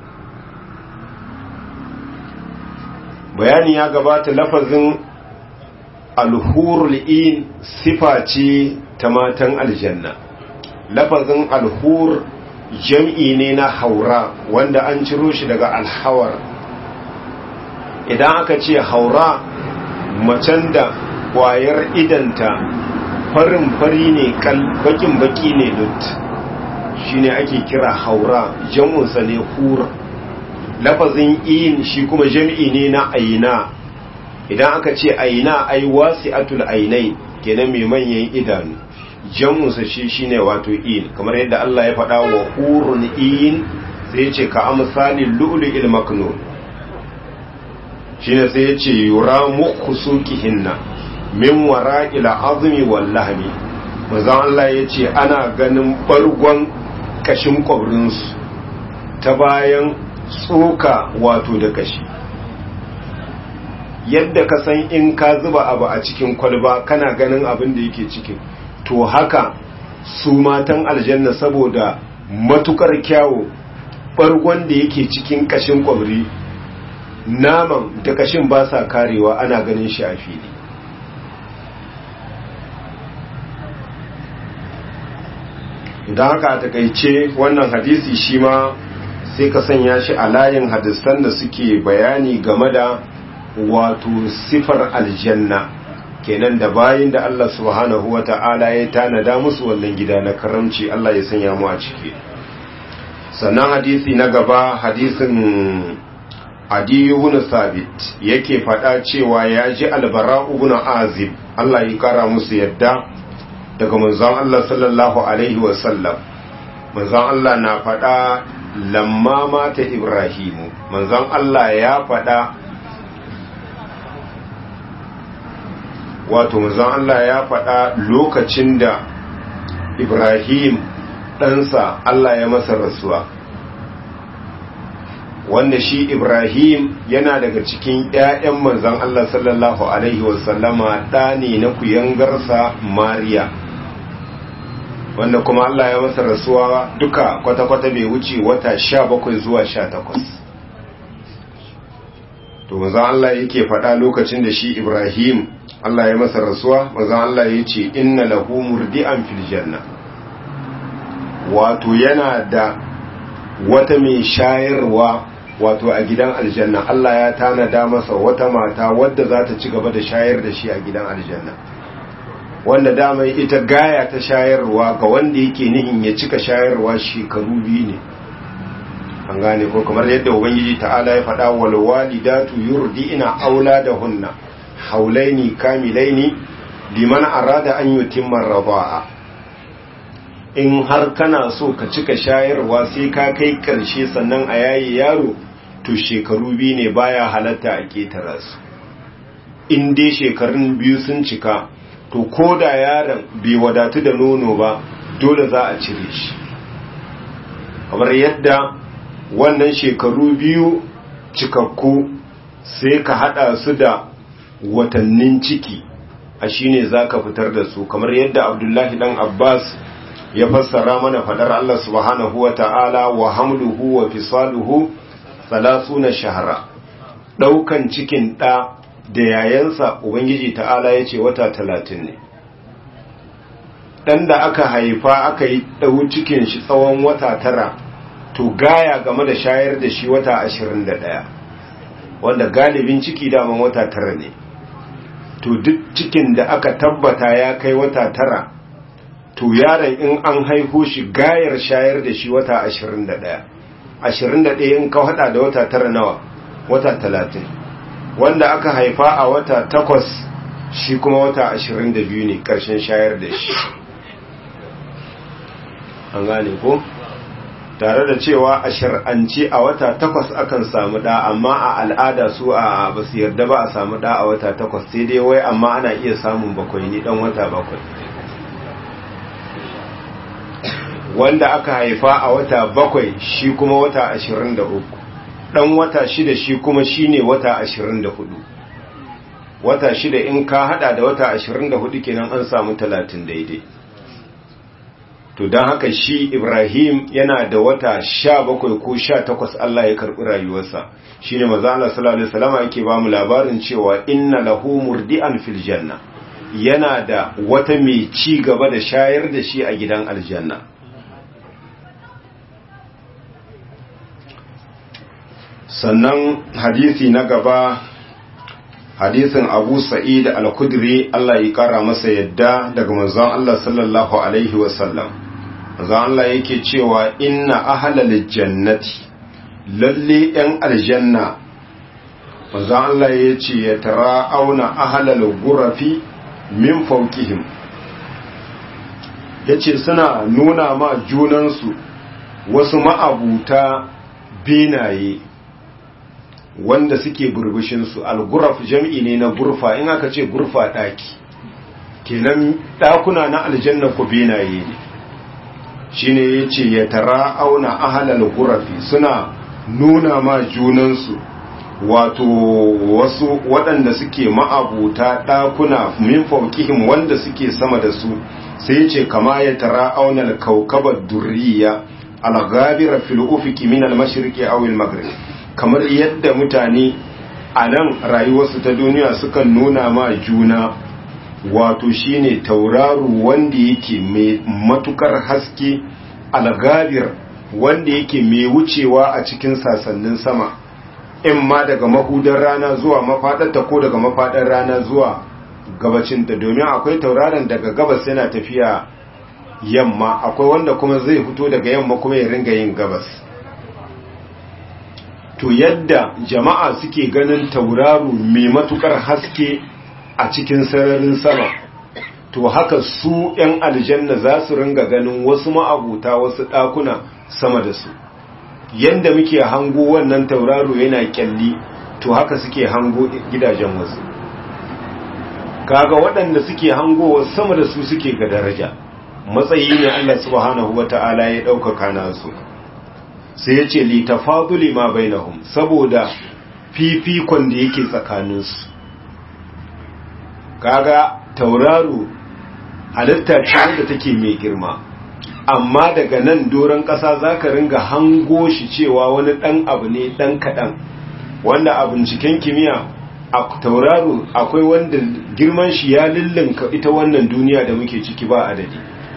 bayani ya gabata lafazin alhurul in sifa ce ta matan aljanna lafazin alhur jam'i ne na haura wanda an ciro shi daga alhawar idan aka ce haura macen da kwayar idanta farin fari ne bakin baki ne lut shi ne ake kira haura jam'unsa ne hura lafazin in shi kuma jam'i ne na aina idan aka ce aina ai wasi'atul ainai kenan mai manyan idanu jam'unsa shi shine wato in kamar yadda Allah ya faɗa wa hurun in sai ce ka amsalin lu'lu'il maknun shine sai ya ce yura mukhusukihinna min wara'il azmi wal lahmi manzon Allah ya ce ana ganin bargon kashin kwabrin su ta bayan tsoka wato da kashi yadda ka san in ka zuba abu a cikin kwalba kana ganin abin da yake cikin to haka su matan aljanna saboda matukar kyawu bargon da yake cikin kashin kwabri naman da kashin ba sa karewa ana ganin shi a fili don haka a takaice wannan hadisi shi ma sai ka sanya shi a layin hadisan da suke bayani game da wato sifar aljanna kenan da bayin da Allah subhanahu wa ta'ala ya tanada musu wannan gida na karamci Allah ya sanya mu a ciki sannan hadisi na gaba hadisin adiyu ibn sabit yake faɗa cewa ya ji albara ibn azib Allah ya kara musu yadda daga manzon Allah sallallahu alaihi wasallam manzon Allah na faɗa lamma mata ibrahimu manzon Allah ya faɗa wato manzon Allah ya faɗa lokacin da ibrahim ɗansa Allah ya masa rasuwa wanda shi ibrahim yana daga cikin 'ya'yan manzon Allah sallallahu alaihi wasallama ɗa ne na kuyangarsa mariya wanda kuma Allah ya masa rasuwa duka kwata-kwata bai wuce wata sha bakwai zuwa sha takwas to mazan Allah yake faɗa lokacin da shi Ibrahim Allah ya masa rasuwa mazan Allah ya ce inna lahu murdi'an fil janna wato yana da wata mai shayarwa wato a gidan aljanna Allah ya tanada masa wata mata wadda za ta ci gaba da shayar da shi a gidan aljanna wanda dama ita gaya ta shayarwa ga wanda yake nihin ya cika shayarwa shekaru biyu ne an gane ko kamar yadda ubangiji ta'ala ya faɗa wal walidatu yurdi'na auladahunna haulaini kamilaini liman arada an yutimma radaa in har kana so ka cika shayarwa sai ka kai karshe sannan a yayi yaro to shekaru biyu ne baya halatta a ketara su in dai shekarun biyu sun cika to ko da yaron bai wadatu da nono ba dole za a cire shi kamar yadda wannan shekaru biyu cikakku sai ka hada su da watannin ciki a shine za ka fitar da su kamar yadda abdullahi dan abbas ya fassara mana fadar allah subhanahu wa ta'ala wa hamluhu wa fisaluhu na shahara daukan cikin ɗa da yayansa ubangiji ta'ala ya ce wata talatin ne ɗan da aka haifa aka yi ɗau cikin shi tsawon wata tara to gaya game da shayar da shi wata ashirin da ɗaya wanda galibin ciki daman wata tara ne to duk cikin da aka tabbata ya kai wata tara to yaron in an haihu shi gayar shayar da shi wata ashirin da ɗaya ashirin da ɗaya in ka haɗa da wata tara nawa wata talatin wanda aka haifa a wata takwas shi kuma wata ashirin da biyu ne ƙarshen shayar da shi an gane ko tare da cewa a shar'ance a wata takwas akan samu ɗa amma a al'ada su a ba su yarda ba a samu ɗa a wata takwas sai dai wai amma ana iya samun bakwai ne ɗan wata bakwai wanda aka haifa a wata bakwai shi kuma wata ashirin da uku dan wata shida shi kuma shine wata ashirin da hudu wata shida in ka hada da wata ashirin da hudu kenan an samu talatin daidai to don haka shi ibrahim yana da wata sha bakwai ko sha takwas allah ya karɓi rayuwarsa shi ne maza Allah sallallahu alaihi wasallam yake ba mu labarin cewa inna lahu murdi'an fil janna yana da wata mai ci gaba da shayar da shi a gidan aljanna sannan hadisi na gaba hadisin abu sa'id al-kudri Allah ya kara masa yadda daga manzon Allah sallallahu alaihi wasallam manzon Allah yake cewa inna ahlal jannati lalle yan aljanna manzon Allah yace ya tara auna ahlal gurafi min fawqihim yace suna nuna ma junansu wasu ma'abuta benaye wanda suke burbushinsu al-guraf jam'i ne na gurfa in aka ce gurfa ɗaki kenan ɗakuna na aljanna ku benaye ne shine yace ya tara auna ahlal ghurafi suna nuna ma junansu wato wasu waɗanda suke ma'abuta ɗakuna min fauqihim wanda suke sama da su sai yace kama ya tara auna al-kawkabat durriya al-ghabira fil ufiqi min al-mashriqi aw al-maghrib kamar yadda mutane a nan rayuwarsu ta duniya sukan nuna ma juna wato shine tauraro wanda yake mai matukar haske algabir wanda yake mai wucewa a cikin sasannin sama in ma daga mahudar rana zuwa mafadarta ko daga mafadar rana zuwa gabacinta domin akwai tauraron daga gabas yana tafiya yamma akwai wanda kuma zai fito daga yamma kuma ya ringa yin gabas to yadda jama'a suke ganin tauraro mai matukar haske a cikin sararin sama to haka su 'yan aljanna za su ringa ganin wasu ma'abuta wasu ɗakuna sama da su yadda muke hango wannan tauraro yana kyalli to haka suke hango gidajen wasu kaga waɗanda suke hangowa sama da su suke ga daraja matsayi ne Allah subhanahu wata'ala ya ɗaukaka nasu sai ya ce litafaduli ma bainahum saboda fifikon da yake tsakaninsu kaga tauraro halitta ce wanda take mai girma amma daga nan doron ƙasa za ka ringa hango shi cewa wani ɗan abu ne ɗan kaɗan wanda a binciken kimiyya a tauraro akwai wanda girman shi ya lullunka ita wannan duniya da muke ciki ba adadi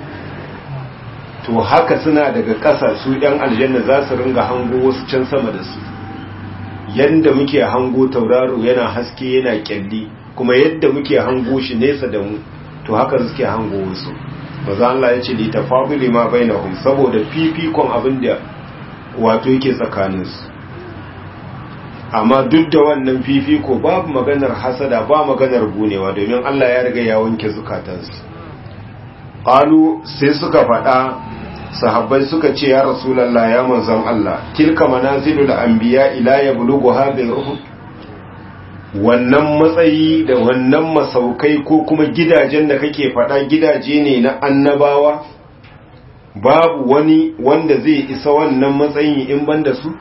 to haka suna daga ƙasa su ‘yan aljanna za su ringa hango wasu can sama da su yadda muke hango tauraro yana haske yana kyalli kuma yadda muke hango shi nesa da mu to haka suke hango wasu maza Allah ya ce li tafaduli ma bainahum saboda fifikon abin da wato yake tsakaninsu amma duk da wannan fifiko babu maganar hasada ba maganar gunewa domin Allah ya riga ya wanke zukatansu qalu sai suka faɗa sahabbai suka ce ya rasulullah ya manzon Allah tilka manazilul anbiya ila yablughu hadhihi ruh wannan matsayi da wannan masaukai ko kuma gidajen da kake faɗa gidaje ne na annabawa babu wani wanda zai isa wannan matsayin in banda su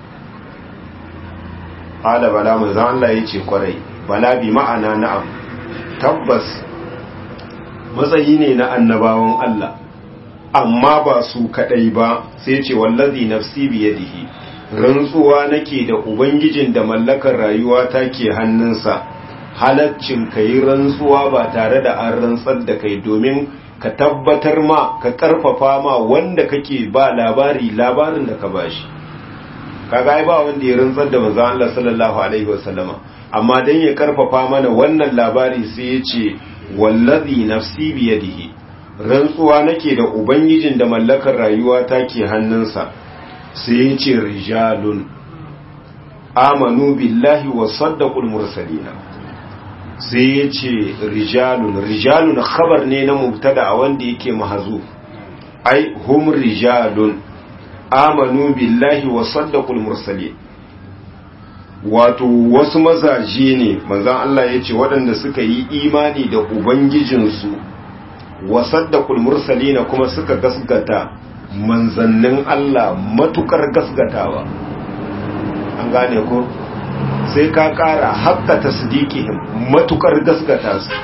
ala bala manzon Allah yace kwarai bala bi ma'ana na'am tabbas matsayi ne na annabawan Allah amma ba su kadai ba sai ce wallazi nafsi biyadihi rantsuwa nake da ubangijin da mallakar rayuwa ta ke hannunsa halaccin kai rantsuwa ba tare da an rantsar da kai domin ka tabbatar ma ka karfafa ma wanda kake ba labari labarin da ka bashi kaga ai ba wanda ya rantsar da manzon Allah sallallahu alaihi wasallama amma dan ya karfafa mana wannan labari sai ya ce wallazi nafsi biyadihi rantsuwa nake da ubangijin da mallakar rayuwa ta ke hannunsa sai ya ce rijalun amanu billahi wa saddaqul mursalina sai ya ce rijalun rijalun khabar ne na mubtada a wanda yake mahazuf ai hum rijalun amanu billahi wa saddaqul mursalin wato wasu mazaje ne manzon Allah ya ce waɗanda suka yi imani da ubangijinsu wa saddaqul mursalina kuma suka gasgata manzannin Allah matukar gasgatawa an gane ko sai ka ƙara haƙƙa tasdiqihim matukar gasgata su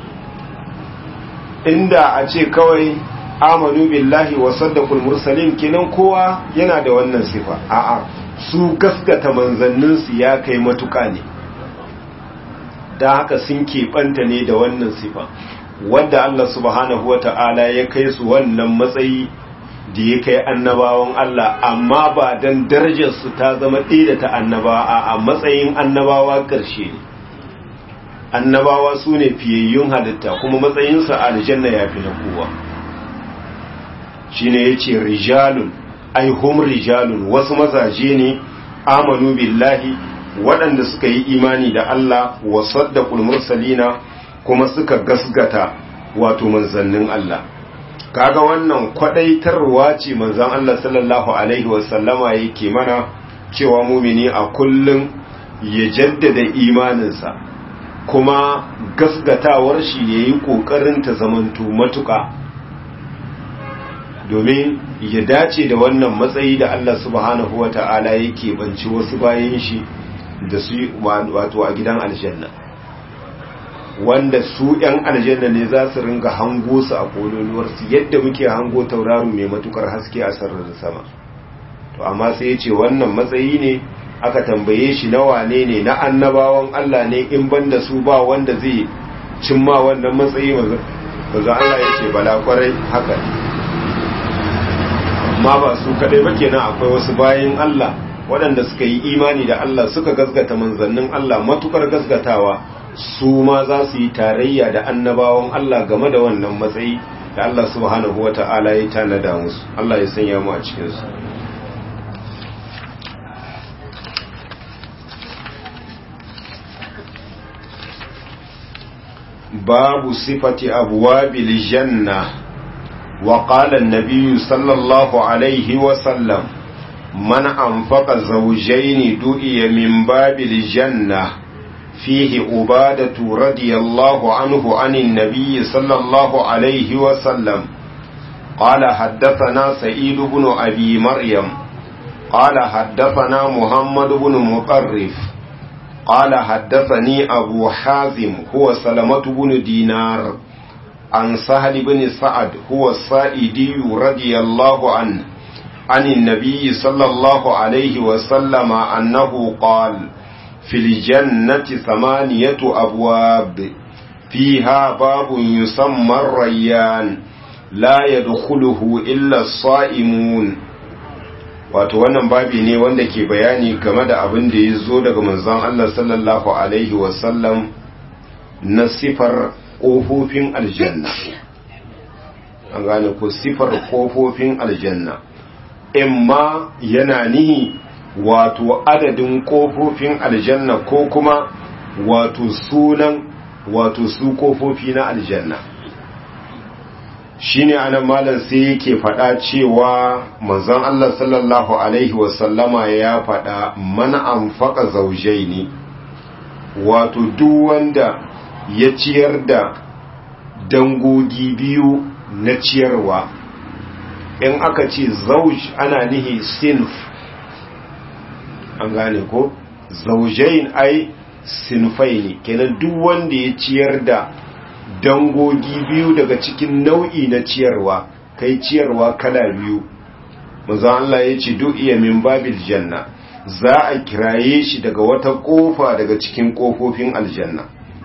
inda a ce kawai amanu billahi wa saddaqul mursalin kenan kowa yana da wannan sifa a'a su gaskata manzanninsu ya kai matuka ne da haka sun keɓanta ne da wannan sifa wadda Allah subhanahu wata'ala ya kai su wannan matsayi da ya kai annabawan Allah amma ba don darajarsu ta zama ɗaya da ta annabawa a matsayin annabawa ƙarshe ne annabawa su ne fiyayyun halitta kuma matsayinsa a aljanna ya fi na kowa shi ne ya ce rijalun ai hum rijalun wasu mazaje ne amanu billahi waɗanda suka yi imani da Allah wa saddaqul mursalina kuma suka gasgata wato manzannin Allah kaga wannan kwadaitarwa ce manzon Allah sallallahu alaihi wasallama yake mana cewa mumini a kullum ya jaddada imaninsa kuma gasgatawar shi yayi kokarin ta zamanto matuƙa domin ya dace da wannan matsayi da Allah subhanahu wata'ala yake banci wasu bayan shi da su wato a gidan aljanna wanda su ‘yan aljanna ne za su ringa hango su a kololuwarsu yadda muke hango tauraro mai matukar haske a sararin sama to amma sai ya ce wannan matsayi ne aka tambaye shi na wane ne na annabawan Allah ne in ban da su ba wanda zai cimma wannan matsayi maza Allah ya ce bala kwarai haka amma ba su kadai ba kenan akwai wasu bayan Allah waɗanda suka yi imani da Allah suka gasgata manzannin Allah matukar gasgatawa su ma za su yi tarayya da annabawan Allah game da wannan matsayi da Allah subhanahu wa ta'ala ya tanada musu Allah ya sanya mu a cikinsu babu sifati abwabil janna wa qala an-nabiy sallallahu alaihi wa sallam man anfaqa zawjayn du'iya min babil janna فيه عبادة رضي الله عنه عن النبي صلى الله عليه وسلم قال حدثنا سعيد بن أبي مريم قال حدثنا محمد بن مطرف قال حدثني أبو حازم هو سلمة بن دينار عن سهل بن سعد هو السائدي رضي الله عنه عن النبي صلى الله عليه وسلم أنه قال في الجنة ثمانية أبواب فيها باب يسمى الريان لا يدخله إلا الصائمون wato wannan babi ne wanda ke bayani game da abin da ya zo daga manzon Allah sallallahu alaihi wasallam na sifar ƙofofin aljanna an gane ko sifar ƙofofin aljanna imma yana nihi wato adadin ƙofofin aljanna ko kuma wato sunan wato su ƙofofi na aljanna shine anan malam sai yake faɗa cewa manzon Allah sallallahu alaihi wasallama ya faɗa man anfaqa zawjaini wato duk wanda ya ciyar da dangogi biyu na ciyarwa in aka ce zauj ana nihi sinf an gane ko zaujain ai sinfai ne kenan duk wanda ya ciyar da dangogi biyu daga cikin nau'i na ciyarwa kai ciyarwa kala biyu manzo Allah ya ce duk iya min babil janna za a kiraye shi daga wata kofa daga cikin kofofin aljanna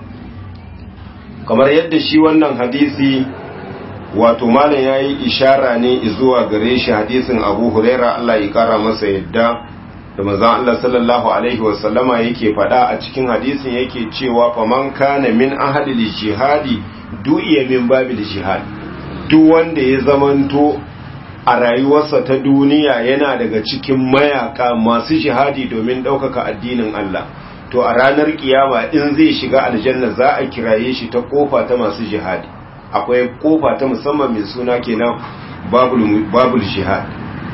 kamar yadda shi wannan hadisi wato malam yayi ishara ne zuwa gare shi hadisin Abu Huraira Allah ya kara masa yadda da manzon Allah sallallahu alaihi wasallama yake faɗa a cikin hadisin yake cewa faman kana min ahadil jihadi du'iya min babil jihad duk wanda ya zamanto a rayuwarsa ta duniya yana daga cikin mayaka masu jihadi domin ɗaukaka addinin Allah to a ranar kiyama in zai shiga aljanna za a kiraye shi ta kofa ta masu jihadi akwai kofa ta musamman mai suna kenan babul babul jihad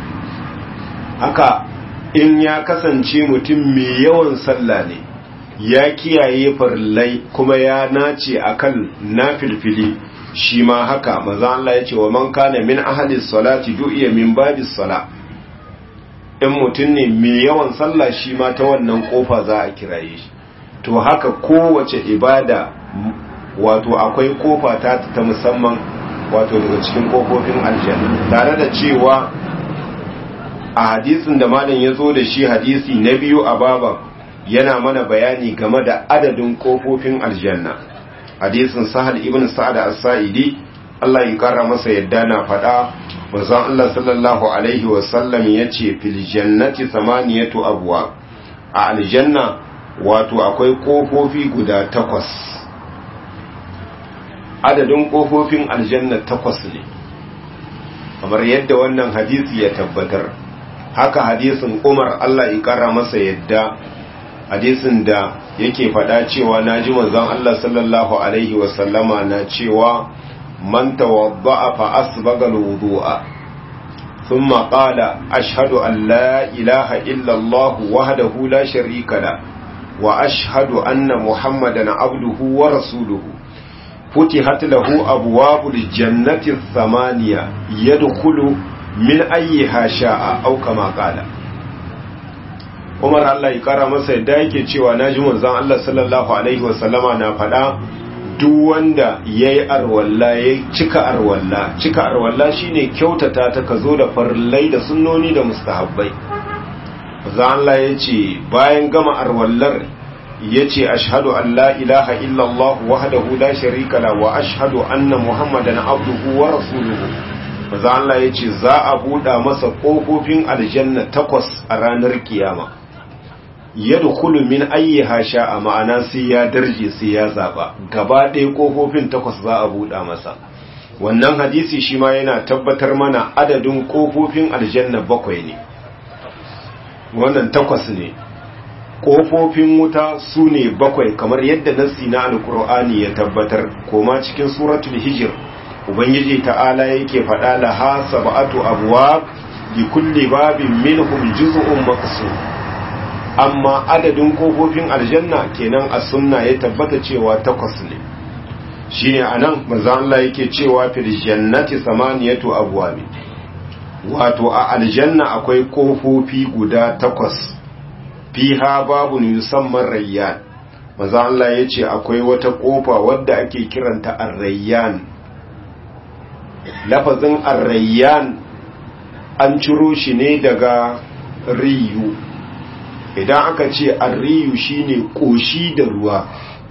haka in ya kasance mutum mai yawan sallah ne ya kiyaye farillai kuma ya nace akan nafilfili shi ma haka maza Allah ya ce wa man kana min ahalis salati du'iya min babis sala in mutum ne mai yawan sallah shi ma ta wannan kofa za a kiraye shi to haka kowace ibada wato akwai kofa ta ta musamman wato daga cikin kofofin aljanna tare da cewa a hadisin da malam ya zo da shi hadisi na biyu a baban yana mana bayani game da adadin kofofin aljanna hadisin sahal ibn sa'ad as-sa'idi Allah ya kara masa yadda na faɗa manzon Allah sallallahu alaihi wa sallam yace fil jannati thamaniyatu abwa a aljanna wato akwai kofofi guda takwas adadin kofofin aljanna takwas ne kamar yadda wannan hadisi ya tabbatar haka hadisin Umar Allah ya kara masa yadda hadisin da yake faɗa cewa naji manzon Allah sallallahu alaihi wa sallama na cewa man tawadda'a fa asbaga alwudu'a thumma qala ashhadu an la ilaha illa Allah wahdahu la sharika la wa ashhadu anna muhammadan abduhu wa rasuluhu فتحت له أبواب الجنة الثمانية يدخل min ayyiha sha'a aw kama qala Umar Allah ya kara masa yadda yake cewa naji manzon Allah sallallahu alaihi wasallama na faɗa duk wanda yayi arwalla ya cika arwalla cika arwalla shine kyautata ta kazo da farillai da sunnoni da mustahabbai manzon Allah yace bayan gama arwallar yace ashhadu an la ilaha illallah wahdahu la sharika la wa ashhadu anna muhammadan abduhu wa rasuluhu manzon Allah yace za a buɗa masa ƙofofin aljanna takwas a ranar kiyama yadkhulu min ayyiha sha'a ma'ana sai ya darje sai ya zaba gaba ɗaya kofofin takwas za a buɗa masa wannan hadisi shi ma yana tabbatar mana adadin kofofin aljanna bakwai ne wannan takwas ne kofofin wuta su ne bakwai kamar yadda nassi na alkur'ani ya tabbatar koma cikin suratul hijr ubangiji ta'ala yake faɗa laha sab'atu abwab li kulli babin minhum juz'un maqsum amma adadin kofofin aljanna kenan a sunna ya tabbata cewa takwas ne shine anan manzo Allah yake cewa fil jannati samaniyatu abwabi wato a aljanna akwai kofofi guda takwas fiha babun yusamman rayyan manzo Allah yace akwai wata kofa wadda ake kiranta ar-rayyan lafazin ar-rayyan an ciro shi ne daga riyu idan aka ce arriyu shine koshi da ruwa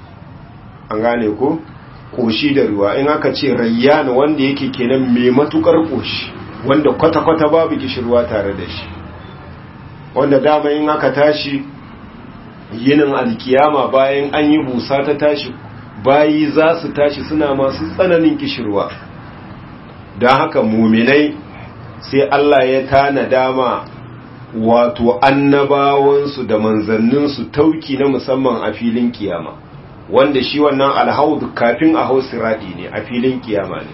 an gane ko koshi da ruwa in aka ce rayyan wanda yake kenan mai matukar koshi wanda kwata-kwata babu kishirwa tare da shi wanda dama in aka tashi yinin alkiyama bayan an yi busa ta tashi bayi za su tashi suna masu tsananin kishirwa don haka muminai sai Allah ya tana dama wato annabawansu da manzanninsu tauki na musamman a filin kiyama wanda shi wannan alhaudu kafin a hau siradi ne a filin kiyama ne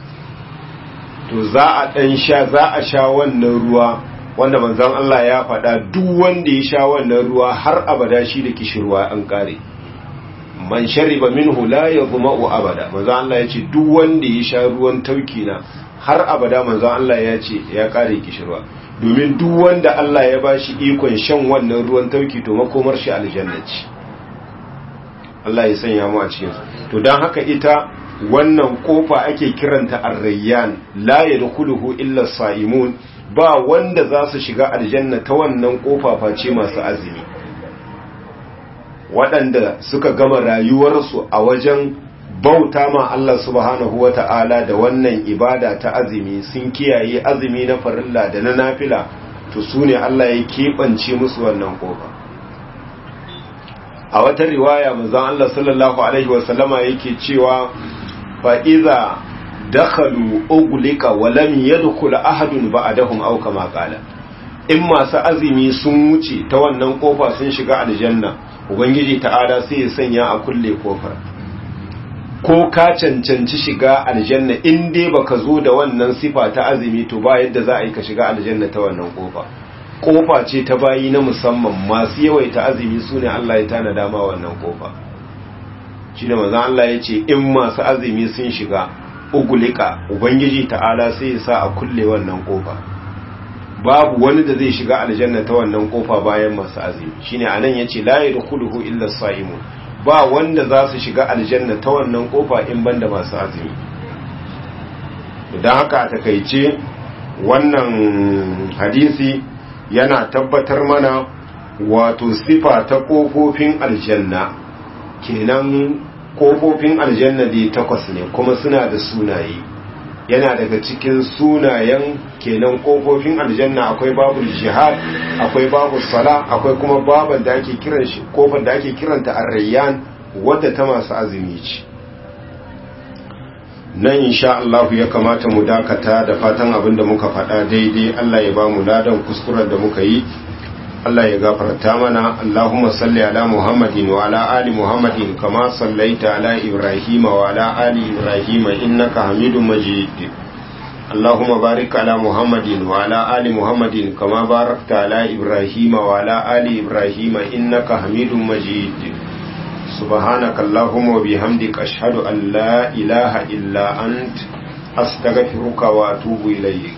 to za a ɗan sha za a sha wannan ruwa wanda manzan Allah ya faɗa duk wanda ya sha wannan ruwa har abada shi da kishirwa an ƙare man shariba minhu la yazma'u abada manzan Allah ya ce duk wanda ya sha ruwan tauki na har abada manzan Allah ya ce ya ƙare kishirwa domin duk wanda Allah ya ba shi ikon shan wannan ruwan tauki to makomar shi aljanna ce Allah ya sanya mu a cikin to dan haka ita wannan kofa ake kiranta ar-rayyan la yadkhuluhu illa as-sa'imun ba wanda za su shiga aljanna ta wannan kofa face masu azumi waɗanda suka gama rayuwarsu a wajen bauta ma Allah subhanahu wata'ala da wannan ibada ta azumi sun kiyaye azumi na farilla da na nafila to su ne Allah ya keɓance musu wannan kofa a wata riwaya manzon Allah sallallahu alaihi wasallama yake cewa fa iza dakhalu uglika wa lam yadkhul ahadun ba'dahum aw kama qala in masu azumi sun wuce ta wannan kofa sun shiga aljanna ubangiji ta'ala sai ya sanya a kulle kofar ko ka cancanci shiga aljanna in dai baka zo da wannan sifa ta azumi to ba yadda za a yi ka shiga aljanna ta wannan kofa kofa ce ta bayi na musamman masu yawaita azumi su ne Allah ya tana dama wannan kofa shi ne mazan Allah ya ce in masu azumi sun shiga ugulika ubangiji ta'ala sai ya sa a kulle wannan kofa babu wani da zai shiga aljanna ta wannan kofa bayan masu azumi shine anan yace la yadkhuluhu illa as-saimun ba wanda za su shiga aljanna ta wannan kofa in banda masu azumi don haka a takaice wannan hadisi yana tabbatar mana wato sifa ta kofofin aljanna kenan kofofin aljanna dai takwas ne kuma suna da sunaye yana daga cikin sunayen kenan kofofin aljanna akwai babu jihad akwai babu sala akwai kuma baban da ake kiran shi kofar da ake kiranta ar-rayyan wadda ta masu azumi ce nan insha Allah ya kamata mu dakata da fatan abin da muka faɗa daidai Allah ya ba mu ladan kuskuren da muka yi Allah ya gafarta mana Allahumma salli ala Muhammadin wa ala ali Muhammadin kama sallaita ala Ibrahim wa ala ali Ibrahim innaka Hamidum Majid Allahumma barik ala Muhammadin wa ala ali Muhammadin kama barakta ala Ibrahim wa ala ali Ibrahim innaka Hamidum Majid سبحانك اللهم وبحمدك أشهد أن لا إله إلا أنت أستغفرك وأتوب إليك